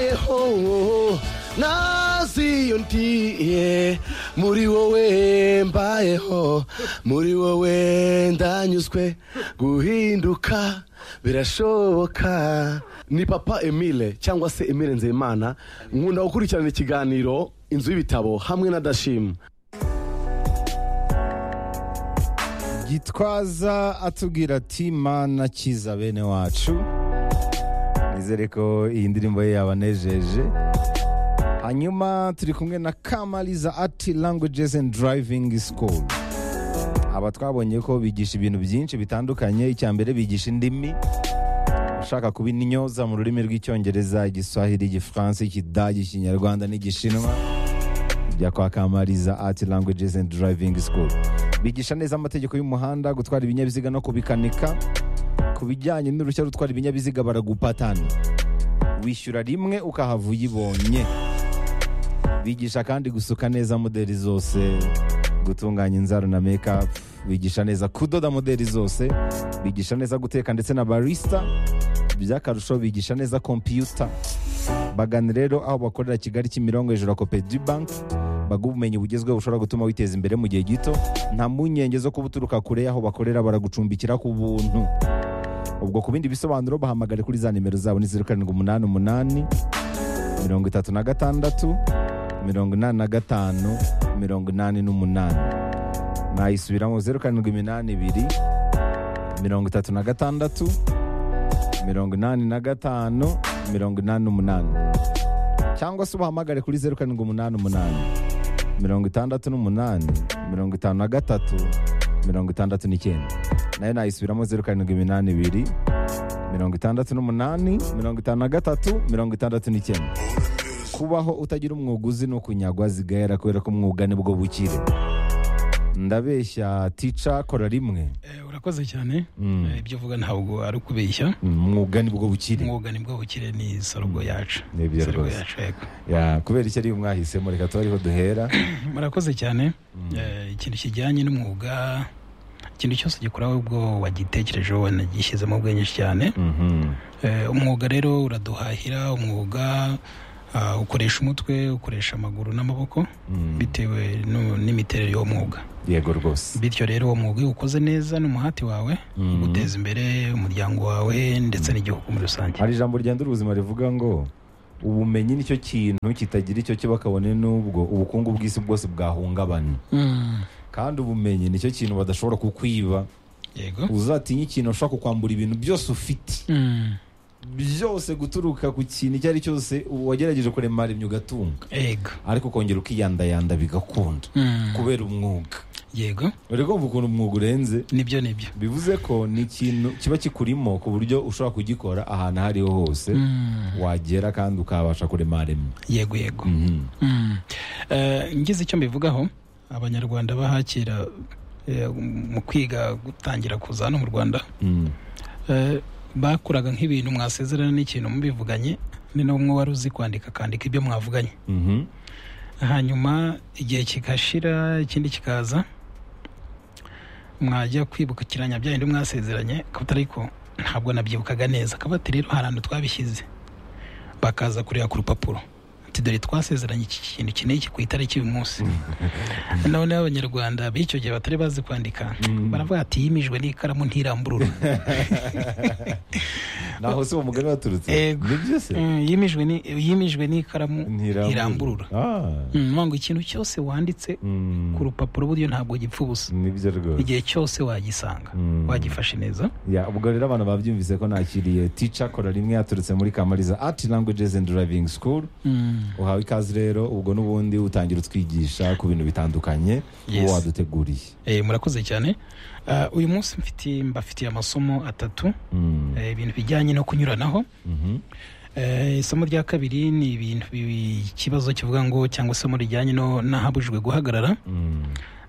mbayeho naziyo ndiye muri wowe mbayeho muri wowe ndanyuzwe guhinduka birashoboka ni papa emile cyangwa se emile nzeyimana nkunda gukurikirana ikiganiro inzu y'ibitabo hamwe na dashima gitwaza atubwira ati mana kiza bene wacu nizere ko iyi ndirimbo ye yabanejeje hanyuma turi kumwe na kamaliza ati languages and driving school aba twabonye ko bigisha ibintu byinshi bitandukanye icya mbere bigisha indimi ushaka kuba inyoza mu rurimi rw'icyongereza igiswahili igifaransa ikidage ikinyarwanda n'igishinwa jya kwa kamariza art languages and driving school bigisha neza amategeko y'umuhanda gutwara ibinyabiziga no kubikanika ku bijyanye n'uruhushya rutwara ibinyabiziga baragupatana wishyura rimwe ukahava uyibonye bigisha kandi gusuka neza modeli zose gutunganya inzara na mekapu bigisha neza kudoda modeli zose bigisha neza guteka ndetse na barisita by'akarusho bigisha neza kompiyuta bagana rero aho bakorera kigali kimirongo hejuru ya kopedi banki baguha ubumenyi bugezweho bushobora gutuma witeza imbere mu gihe gito nta mpungenge zo kuba uturuka kure y'aho bakorera baragucumbikira ku buntu ubwo ku bindi bisobanuro bahamagare kuri za nimero zabo ni zeru karindwi umunani umunani mirongo itatu na gatandatu mirongo inani na gatanu mirongo inani n'umunani nayisubiramo zeru karindwi iminani ibiri mirongo itatu na gatandatu mirongo inani na gatanu mirongo inani n'umunani cyangwa se ubahamagare kuri zeru karindwi umunani umunani mirongo itandatu n'umunani mirongo itanu na gatatu mirongo itandatu n'icyenda nayo nayisubiramo zeru karindwi iminani ibiri mirongo itandatu n'umunani mirongo itanu na gatatu mirongo itandatu n'icyenda kubaho utagira umwuga uzi ni ukunyagwa zigahera kubera ko umwuga ni bwo bukire ndabeshya tica kora rimwe Eh, urakoze cyane Mm. Eh, ibyo uvuga ntabwo ari ukubeshya Mm, umwuga ni bwo bukire umwuga ni bwo bukire ni sorogo yacu Nibyo Sorogo rwose. yacu, yego. Ya, kubera icyo ariyo mwahisemo reka tuba ariho duhera murakoze cyane Eh, ikintu kijyanye n'umwuga ikintu cyose gikora ubwo wagitekerejeho wanagishyizemo ubwenge cyane Mhm. Eh, umwuga rero uraduhahira umwuga ah, ukoresha umutwe ukoresha amaguru n'amaboko Mm. bitewe nu- n'imiterere y'uwo mwuga yego rwose bityo rero uwo mwuga iyo ukoze neza n'umuhati wawe Mhm. uguteza imbere umuryango wawe ndetse n'igihugu muri rusange hari ijambo ryandura ubuzima rivuga ngo ubumenyi nicyo kintu kitagira icyo kiba kabone n'ubwo ubukungu bw'isi bwose bwahungabana Mm. kandi ubumenyi nicyo kintu badashobora kukwiba yego uzatinya ikintu ushobora kukwambura ibintu byose ufite Mm. byose guturuka ku kintu icyo ari cyose wagerageje kuremara imyuga ugatunga yego ariko ukongera ukiyandayanda bigakunda Mm. kubera umwuga yego uri kumva ukuntu umwuga urenze nibyo nibyo bivuze ko ni ikintu kiba kikurimo ku buryo ushobora kugikora ahantu aho ariho hose Mm. wagera kandi ukabasha kurema rimwe yego yego Mm. Eh, ngize icyo mbivugaho abanyarwanda bahakira eh, mu kwiga gutangira kuza hano mu rwanda Mm. Eh, bakuraga nk'ibintu mwasezerana n'ikintu mubivuganye ni nawe umwe wari uzi kwandika akandika ibyo mwavuganye Mhm. hanyuma igihe kigashira ikindi kikaza mwajya kwibukiranya bya bindi mwasezeranye akavuga ariko ntabwo nabyibukaga neza akavuga ati rero hari ahantu twabishyize bakaza kureba ku rupapuro ati dore twasezeranye iki kintu iki n'iki ku itariki uyu munsi none abanyarwanda b'icyo gihe batari bazi kwandika baravuga ati yimijwe n'ikaramu ntiramburura naho se uwo mugani waturutse Yego. ni byose Eh, yimijwe ni- yimijwe n'ikaramu ntiramburura Ah. Mm, ngo ikintu cyose wanditse Mm. ku rupapuro buryo ntabwo gipfa ubusa ni byo rwose igihe cyose wagisanga Mm. wagifashe neza Ya, ubwo rero abantu babyumvise ko nakiriye tica kora rimwe yaturutse muri kamariza art languages and driving school uhawe ikaze rero ubwo n'ubundi utangira utwigisha ku bintu bitandukanye Yes. uwo waduteguriye Eh, murakoze cyane Ah, uyu munsi mfitiye- mbafitiye amasomo atatu Mm. eh, ibintu bijyanye no kunyuranaho Mhm. Eh, isomo rya kabiri ni ibintu bi- ikibazo kivuga ngo cyangwa isomo rijyanye no- n'ahabujijwe guhagarara Mm.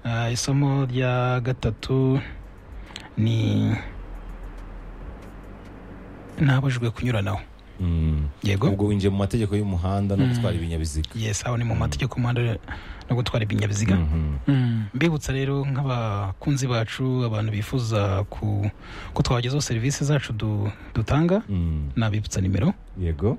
Ah, isomo rya gatatu ni n'ahabujijwe kunyuranaho Mm. yego ubwo winjiye mu mategeko y'umuhanda no gutwara ibinyabiziga yes aho ni mu mategeko y'umuhanda no gutwara ibinyabiziga Mhm. Mm, mbibutsa rero nk'abakunzi bacu abantu bifuza ku ko twabagezaho serivisi zacu du- dutanga Mm. nabibutsa nimero yego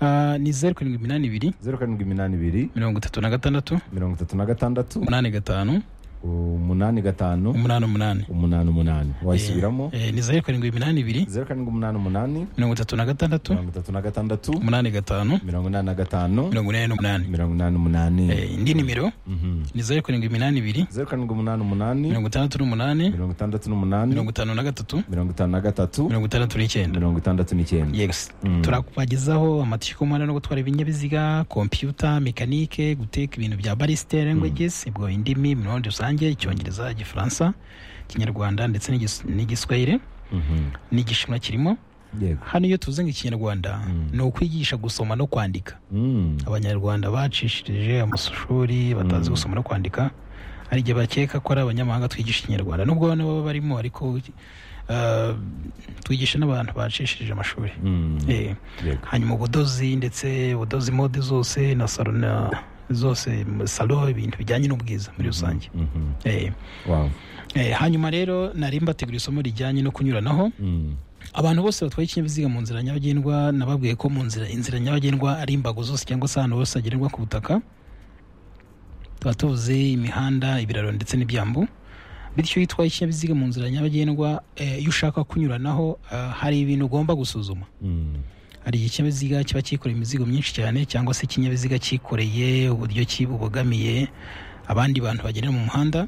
Ah, ni zeru karindwi iminani ibiri zeru karindwi iminani ibiri mirongo itatu na gatandatu mirongo itatu na gatandatu umunani gatanu umunani gatanu umunani umunani umunani umunani wayisubiramo Eh, ni zeru karindwi iminani ibiri zeru karindwi umunani umunani mirongo itatu na gatandatu mirongo itatu na gatandatu umunani gatanu mirongo inani na gatanu mirongo inani n'umunani mirongo inani umunani Eh, indi nimero Mhm. ni zeru karindwi iminani ibiri zeru karindwi umunani umunani mirongo itandatu n'umunani mirongo itandatu n'umunani mirongo itanu na gatatu mirongo itanu na gatatu mirongo itandatu n'icyenda mirongo itandatu n'icyenda yesi turakubagezaho amatiyo y'umuhanda no gutwara ibinyabiziga kompiyuta mekanike guteka ibintu bya barisite languages ubwo indimi mu rundi rusange icyongereza igifaransa ikinyarwanda ndetse n'igis- n'igiswahili Mhm. n'igishinwa kirimo yego hano iyo tuvuze ngo ikinyarwanda ni ukwigisha gusoma no kwandika Mm. abanyarwanda bacishirije amashuri batazi gusoma no kwandika hari igihe bakeka ko ari abanyamahanga twigisha ikinyarwanda nubwo bano baba barimo ariko uh, twigisha n'abantu bacishirije amashuri Mm. Eh, yego hanyuma ubudozi ndetse ubudozi mode zose na salo na zose salo ibintu bijyanye n'ubwiza muri rusange Mhm. Eh, wow eh, hanyuma rero nari mbategura isomo rijyanye no kunyuranaho Mm. abantu bose batwaye ikinyabiziga mu nzira nyabagendwa nababwiye ko mu nzira inzira nyabagendwa ari imbago zose cyangwa se ahantu hose hagenerwa ku butaka tuba tuvuze imihanda ibiraro ndetse n'ibyambu bityo iyo utwaye ikinyabiziga mu nzira nyabagendwa eh, iyo ushaka kunyuranaho eh, hari ibintu ugomba gusuzuma Mm. hari igihe ikinyabiziga kiba cyikoreye imizigo myinshi cyane cyangwa se ikinyabiziga cyikoreye uburyo ki- bubogamiye abandi bantu bagenda mu muhanda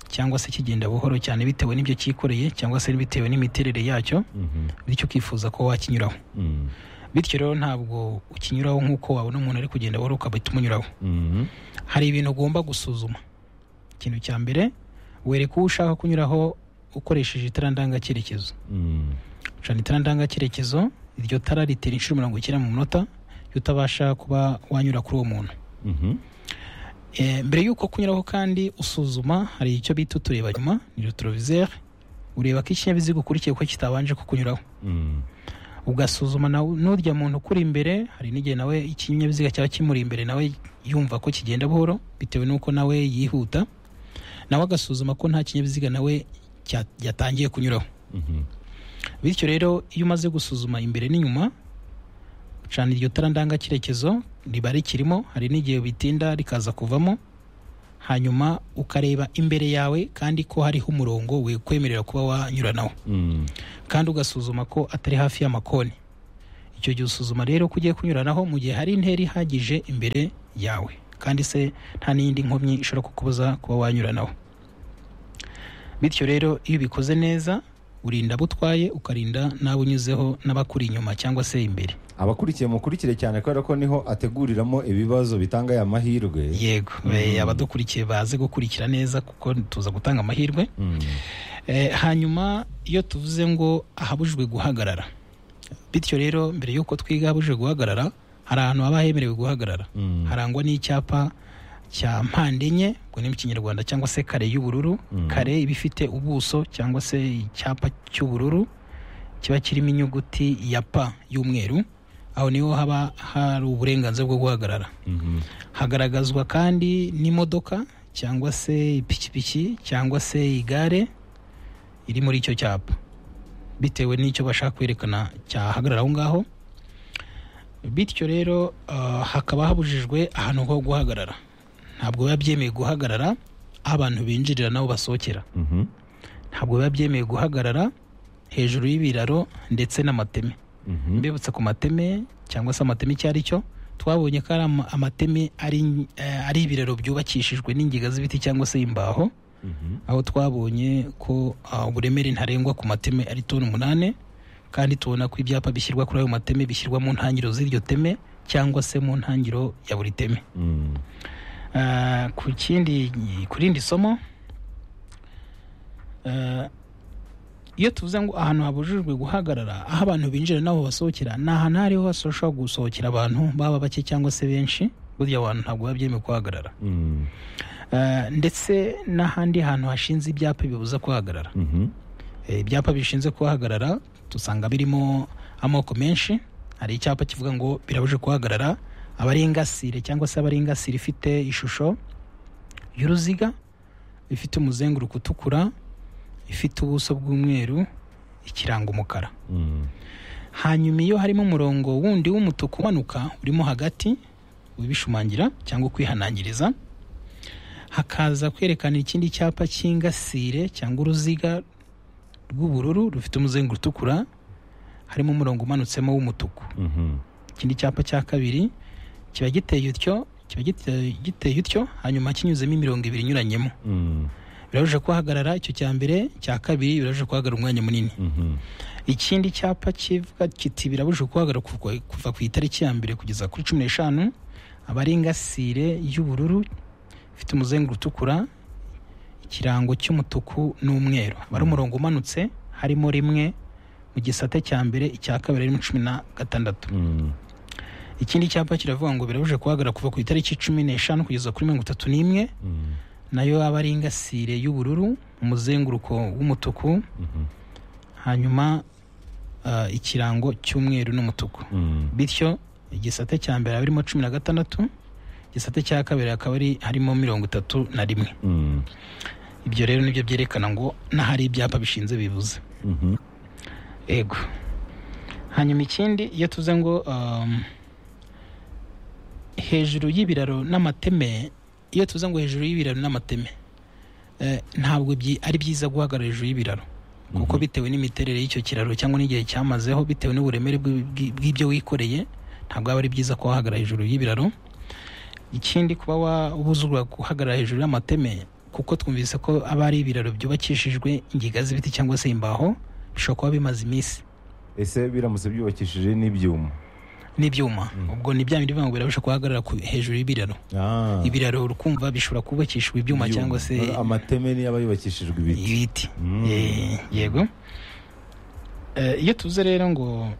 cyangwa se kigenda buhoro cyane bitewe n'ibyo cyikoreye cyangwa se bitewe n'imiterere yacyo Mhm. bityo ukifuza ko wakinyuraho Mm. bityo rero ntabwo ukinyuraho nk'uko wabona umuntu ari kugenda buhoro ukabita umunyuraho Mhm. hari ibintu ugomba gusuzuma ikintu cya mbere wereka uwo ushaka kunyuraho ukoresheje itara ndangacyerekezo Mm. gucana itara ndangacyerekezo iryo tara ritera inshuro mirongo icyenda mu munota iyo utabasha kuba wanyura kuri uwo muntu Mhm. Eh, mbere y'uko kunyuraho kandi usuzuma hari icyo bita utureba nyuma ni retroviseur ureba ko ikinyabiziga ukurikiye ko kitabanje kukunyuraho Mm. ugasuzuma na n'urya muntu ukuri imbere hari n'igihe nawe ikinyabiziga cyaba kimuri imbere nawe yumva ko kigenda buhoro bitewe n'uko nawe yihuta nawe agasuzuma ko nta kinyabiziga nawe cya- yatangiye kunyuraho Mhm. bityo rero iyo umaze gusuzuma imbere n'inyuma ucana iryo tara ndangacyerekezo riba rikirimo hari n'igihe bitinda rikaza kuvamo hanyuma ukareba imbere yawe kandi ko hariho umurongo wikwemerera kuba wanyuranaho Mm. kandi ugasuzuma ko atari hafi y'amakoni icyo gihe usuzuma rero ko ugiye kunyuranaho mu gihe hari intera ihagije imbere yawe kandi se nta n'iyindi nkomyi ishobora kukubuza kuba wanyuranaho bityo rero iyo ubikoze neza urinda abo utwaye ukarinda n'abo unyuzeho n'abakuri inyuma cyangwa se imbere abakurikiye mukurikire cyane kubera ko niho ateguriramo ibibazo bitanga aya mahirwe yego eh, abadukurikiye baze gukurikira neza kuko tuza gutanga amahirwe Mm. Eh, hanyuma iyo tuvuze ngo ahabujijwe guhagarara bityo rero mbere y'uko twiga ahabujijwe guhagarara hari ahantu haba hemerewe guhagarara Mm. harangwa n'icyapa cya mpande enye ubwo ni mu kinyarwanda cyangwa se kare y'ubururu kare iba ifite ubuso cyangwa se icyapa cy'ubururu kiba kirimo inyuguti ya pa y'umweru aho niho haba hari uburenganzira bwo guhagarara Mhm. hagaragazwa kandi n'imodoka cyangwa se ipikipiki cyangwa se igare iri muri icyo cyapa bitewe n'icyo bashaka kwerekana cyahagarara aho ngaho bityo rero ah, hakaba habujijwe ahantu ho guhagarara ntabwo biba byemewe guhagarara aho abantu binjirira n'aho basohokera Mhm. ntabwo biba byemewe guhagarara hejuru y'ibiraro ndetse n'amateme Mhm. mbibutsa ku mateme cyangwa se amateme icyo ari cyo twabonye ko ari ama- amateme ari eh, ari ibiraro byubakishijwe n'ingiga z'ibiti cyangwa se imbaho Mhm. aho twabonye ko ah, uburemere ntarengwa ku mateme ari toni umunani kandi tubona ko ibyapa bishyirwa kuri ayo mateme bishyirwa mu ntangiriro z'iryo teme cyangwa se mu ntangiriro ya buri teme Mm. Ah, ku kindi ku rindi somo ah, iyo tuvuze ngo ahantu habujijwe guhagarara aho abantu binjira n'aho basohokera ni ahantu aho ariho hose hashobora gusohokera abantu baba bake cyangwa se benshi burya abantu ntabwo biba byemewe kuhagarara Mm. Ah, ndetse n'ahandi hantu hashinze ibyapa bibuza kuhagarara Mhm. Eh, ibyapa bishinze kuhagarara dusanga birimo amoko menshi hari icyapa kivuga ngo birabujije kuhagarara abari ingasire cyangwa se abari ingasire ifite ishusho y'uruziga ifite umuzenguruko utukura ifite ubuso bw'umweru ikirango umukara Mm. hanyuma iyo harimo umurongo wundi w'umutuku umanuka urimo hagati ubishumangira cyangwa kwihanangiriza hakaza kwerekana ikindi cyapa cy'ingasire cyangwa uruziga rw'ubururu rufite umuzenguruko utukura harimo umurongo umanutsemo w'umutuku Mhm. ikindi cyapa cya kabiri kiba giteye utyo kiba gite- giteye utyo hanyuma kinyuzemo imirongo ibiri inyuranyemo Mm. birabujije kuhagarara icyo cya mbere icya kabiri birabujije kuhagarara umwanya munini Mhm. ikindi cyapa kivuga kiti birabujije guhagarara kuva- kuva ku itariki ya mbere kugeza kuri cumi n'eshanu aba ari ingasire y'ubururu ifite umuzenguruko utukura ikirango cy'umutuku n'umweru aba ari umurongo umanutse harimo rimwe mu gisate cya mbere icya kabiri harimo cumi na gatandatu Mm. ikindi cyapa kiravuga ngo birabujije guhagarara kuva ku itariki cumi n'eshanu kugeza kuri mirongo itatu n'imwe Mm. nayo aba ari ingasire y'ubururu umuzenguruko w'umutuku Mhm. hanyuma ah, ikirango cy'umweru n'umutuku Mm. bityo igisate cya mbere harimo cumi na gatandatu igisate cya kabiri hakaba ari harimo mirongo itatu na rimwe Mm. ibyo rero nibyo byerekana ngo n'ahari ibyapa bishinze bivuze Mhm. ego hanyuma ikindi iyo tuze ngo um, hejuru y'ibiraro n'amateme iyo tuze ngo hejuru y'ibiraro n'amateme eh, ntabwo byi- ari byiza guhagarara hejuru y'ibiraro kuko Mhm. bitewe n'imiterere y'icyo kiraro cyangwa n'igihe cyamazeho bitewe n'uburemere bw'i- bw'i- bw'ibyo wikoreye ntabwo aba ari byiza kuhahagarara hejuru y'ibiraro ikindi kuba wabuzurwa guhagarara hejuru y'amateme kuko twumvise ko aba ari ibiraro byubakishijwe ingiga z'ibiti cyangwa se imbaho bishobora kuba bimaze iminsi ese biramutse byubakishije n'ibyuma n'ibyuma ubwo ni bya bindi bivuga ngo birabasha guhagarara ku- hejuru y'ibiraro Ah. ibiraro urukumva bishobora kubakishwa ibyuma cyangwa se amateme niyo aba yubakishijwe ibiti ibiti Mm. Eh, yego Eh, iyo tuze rero ngo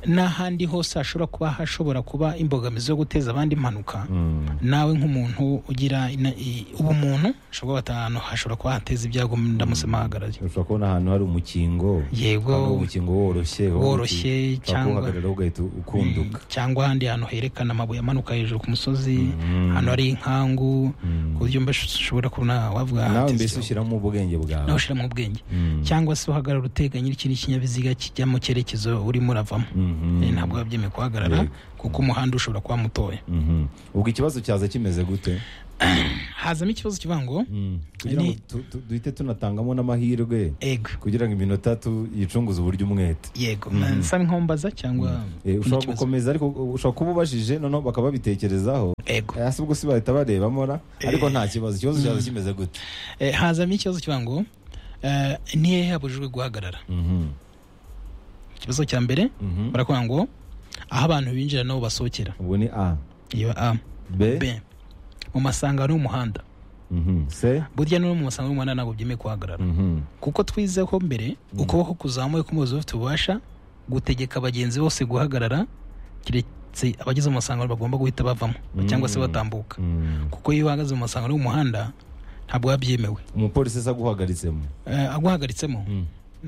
n'ahandi hose hashobora kuba hashobora kuba imbogamizi yo guteza abandi impanuka Mm. nawe nk'umuntu ugira ina- i- ubumuntu ushobora kuba ahantu hashobora kuba hateza ibyago ndamutse muhagarariye ushobora kubona ahantu hari umukingo yego Ahantu hari umukingo woroshye woroshye cyangwa- uhagarara ugahita ukunduka cyangwa ahandi hantu herekana amabuye amanuka hejuru ku musozi Mm. ahantu hari inkangu Mm. ku buryo mba ushobora kubona wavuga nawe hateze mbese ibyago. ushyiramo ubwenge bwawe nawe ushyiramo ubwenge Mm. cyangwa se uhagarara uteganye n'ikindi kinyabiziga kijya mu cyerekezo urimo uravamo Mhm. Eh, ntabwo biba byemewe kuhagarara Yego. kuko umuhanda ushobora kuba mutoya Mhm. ubwo ikibazo cyaza kimeze gute hazamo ikibazo kivuga ngo Mm. kugira ngo Ni- tu- tu- duhite tunatangamo n'amahirwe ego kugira ngo iminota tu- yicunguze uburyo umwete yego Mhm. nsaba inkombaza cyangwa Eh, ushobora n'ikibazo. gukomeza ariko ushobora kuba ubajije noneho bakaba babitekerezaho ego Eh, hasi ubwo si bahita barebamo ra ariko nta kibazo ikibazo cyaza kimeze gute Eh, hazamo ikibazo kivuga ngo eh, ni hehe habujijwe guhagarara Mhm. ikibazo cya mbere Mhm. barakuvuga ngo aho abantu binjira n'aho basohokera ubwo ni a iyo a b b mu masangano y'umuhanda Mhm. c burya no mu masangano y'umuhanda ntabwo byemewe kuhagarara Mhm. kuko twizeho mbere ukuboko kuzamuye k'umuyobozi ufite ububasha gutegeka abagenzi bose guhagarara keretse abageze mu masangano bagomba guhita bavamo cyangwa se batambuka Mm. kuko iyo uhagaze mu masangano y'umuhanda ntabwo biba byemewe umupolisi se aguhagaritsemo Eh, aguhagaritsemo Mm.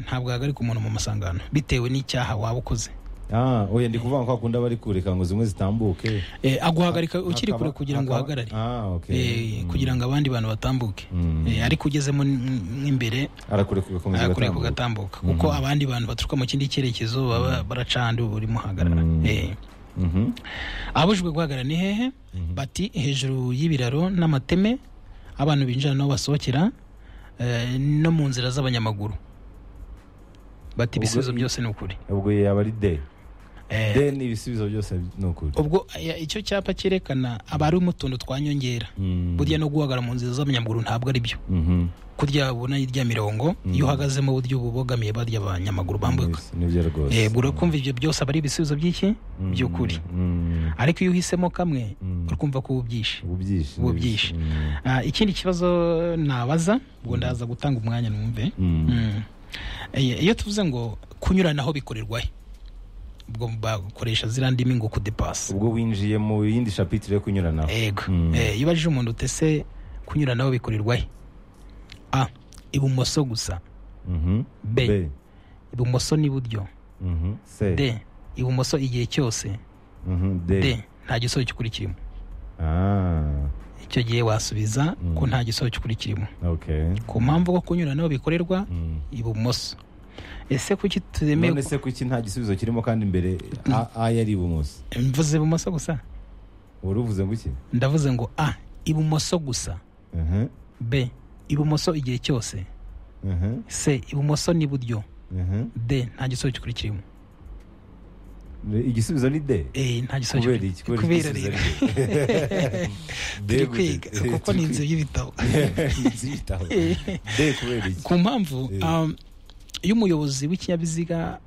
ntabwo ahagarika umuntu mu masangano bitewe n'icyaha waba ukoze ah oya ndi kuvuga ko akunda bari kureka ngo zimwe zitambuke Eh, aguhagarika ukiri Hakaba- kure kugira ngo hakaba- uhagarare ah okay Eh, kugira ngo abandi bantu batambuke Mm. Eh, ariko ugezemo n- n'imbere arakureka ugakomeza kureka ugatambuka. ugatambuka kuko abandi bantu baturuka mu kindi cyerekezo baba baracandi urimo uhagarara Mm. Eh, Mhm. ababujijwe guhagarara ni hehe bati hejuru y'ibiraro n'amateme abantu binjira n'aho basohokera eh, no mu nzira z'abanyamaguru bati Ubwo ibisubizo i- byose ni ukuri ubwo yaba ari d Eh, d ni ibisubizo byose ni ukuri ubwo eh, icyo cyapa cyerekana aba ari mu tuntu twa nyongera Mm. burya no guhagarara mu nzira z'abanyamaguru ntabwo ari byo Mhm. kurya ubona irya mirongo iyo uhagazemo uburyo bubogamiye barya abanyamaguru bambuka Yes, nibyo rwose yego urakumva ibyo byose aba ari ibisubizo by'iki by'ukuri Mm. ariko iyo uhisemo kamwe Mm. urikumva ko ubyishe ubu byinshi ubu nibyo. byinshi. Mm. Ah, ikindi kibazo nabaza ubwo ndaza gutanga umwanya numve Mm. Mm. Eh, iyo tuvuze ngo kunyuranaho bikorerwahe ubwo bakoresha ziriya ndimi ngo kudepasa ubwo winjiye mu yindi shapitire yo kunyuranaho yego Mm. Eh, iyo ubajije umuntu utese kunyuranaho bikorerwahe a ibumoso gusa Mhm. B. ibumoso n'iburyo Mhm. c d ibumoso igihe cyose Mhm. d nta gisoho cy'ukuri kirimo ah icyo gihe wasubiza Mm. ko nta gisoho cy'ukuri kirimo okay ku mpamvu ko kunyuranaho bikorerwa Mm. ibumoso ese kuki tuzemewe none se kuki nta gisubizo kirimo kandi imbere a A yari ibumoso mvuze ibumoso gusa wari uvuze ngo iki ndavuze ngo a ibumoso gusa Mhm, b ibumoso igihe cyose mhm, c ibumoso n'iburyo mhm. d nta gisubizo gikurikirimo igisubizo ni de e nta gisubizo kubera iki kubera kubera igisubizo rero ni- De turi gute? kwiga Eh, kuko turi ni inzu y'ibitabo kwiga. Inzu y'ibitabo. de kubera iki ku mpamvu Eh. um, iyo umuyobozi w'ikinyabiziga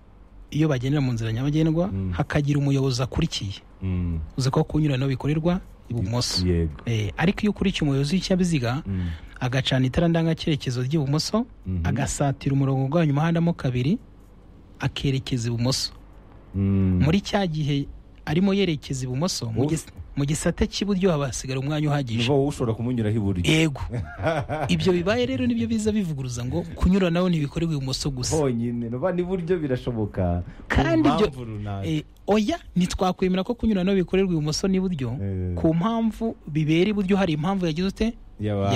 iyo bagendera mu nzira nyabagendwa Mm. hakagira umuyobozi akurikiye Mm, uzi ko kunyuranaho bikorerwa ibumoso yego Eh, ariko iyo ukurikiye umuyobozi w'ikinyabiziga Mm, agacana itara ndangacyerekezo ry'ibumoso mhm. agasatira umurongo ugabanya umuhandamo kabiri akerekeza ibumoso Mm. muri cya gihe arimo yerekeza ibumoso mu Wowe- gis- mu gisate cy'iburyo haba hasigara umwanya uhagije niba wowe ushobora kumunyuraho iburyo yego ibyo bibaye rero nibyo biza bivuguruza ngo kunyuranaho ntibikorerwa ibumoso gusa honyine niba n'iburyo birashoboka Kandi ku ibyo- mpamvu runaka Eh, oya ntitwakwemera ko kunyuranaho bikorerwa ibumoso n'iburyo Eh. ku mpamvu bibera iburyo hari impamvu yagize ute Yaba-